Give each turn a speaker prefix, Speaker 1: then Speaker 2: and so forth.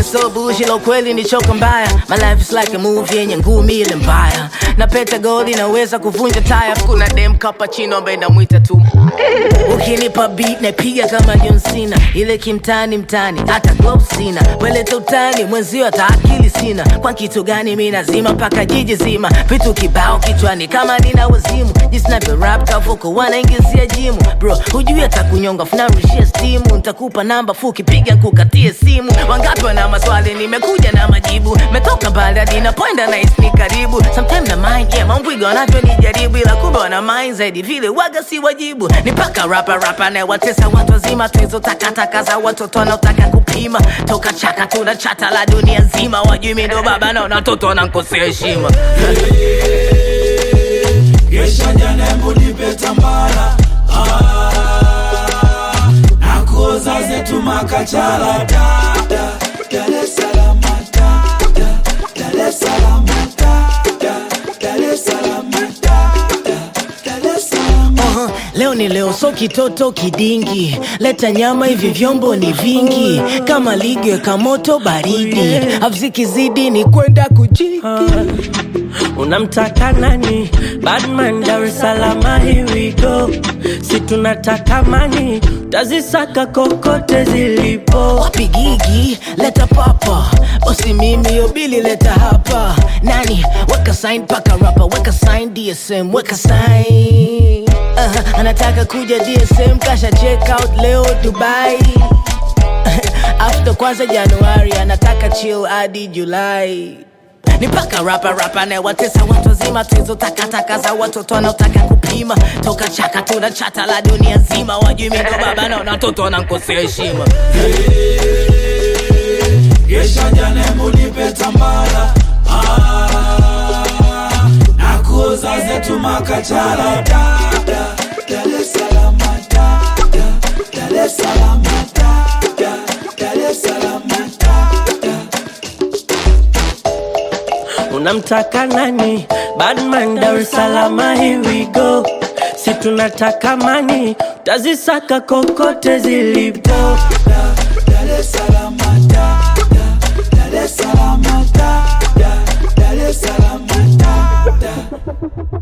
Speaker 1: looking so bullshit, la ukweli ni choka mbaya. My life is like a movie yenye ngumi ile mbaya. Na pete gold inaweza kuvunja taya. Kuna dem cappuccino ambaye namwita tu. Ukinipa beat napiga kama John Cena, ile kimtani mtani, hata gloves sina. Weleta utani mwenzio, hata akili sina. Kwa kitu gani mi nazima mpaka jiji zima, vitu kibao kichwani kama nina wazimu. Jinsi navyo rap kavuko wanaingizia jimu, bro hujui hata kunyonga funarushia stimu. Ntakupa namba fuki, piga kukatie simu. Wangapi wana maswali, nimekuja na majibu. Metoka mbali hadi napoenda na ni karibu. Sometimes na mind yeah, mambwiga wanavyonijaribu, ila kumbe wana mind zaidi vile waga si wajibu. Ni paka rapa rapa na watesa watu wazima, tuizo takataka za watoto wanaotaka kupima. Toka chaka tuna chata la dunia nzima, wajui mi ndo baba na watoto wanankosea heshima.
Speaker 2: Gesha jana embu nipe tambara ah, na kuoza zetu makachala da, da, Dar es Salaam da, da, Dar es Salaam da, da, Dar es Salaam da, da, Dar es Salaam
Speaker 1: Aha, leo ni leo, so kitoto kidingi, leta nyama, hivi vyombo ni vingi, kama ligi weka moto baridi, avzikizidi ni kwenda kujiki.
Speaker 3: Unamtaka nani? Badman Dar es Salaam, here we go. Si tunataka mani, tazisaka kokote zilipo.
Speaker 1: Wapi gigi, leta papa, bosi mimi yobili, leta hapa. Nani weka sign paka rapa, weka sign DSM, weka sign. Uh, anataka kuja DSM, kasha check out leo Dubai. After kwanza Januari, anataka chill hadi Julai. Ni paka rapa rapa na watesa watu wazima, tuizo takataka za watoto wanaotaka kupima. Toka chaka tuna chata la dunia nzima, wajui mi ndo baba na watoto wanankosea heshima.
Speaker 2: Gesha jana embu nipe tambara ah, na kuoza zetu makachala da, da, Dar es Salaam da, da, Dar es Salaam da, da, Dar es Salaam da, da.
Speaker 3: Unamtaka nani? Badman Dar es Salaam, here we go. Si tunataka mani, tazisaka kokote zilipo.
Speaker 2: Dar es Salaam da, da, Dar es Salaam da, da, Dar es Salaam da, da.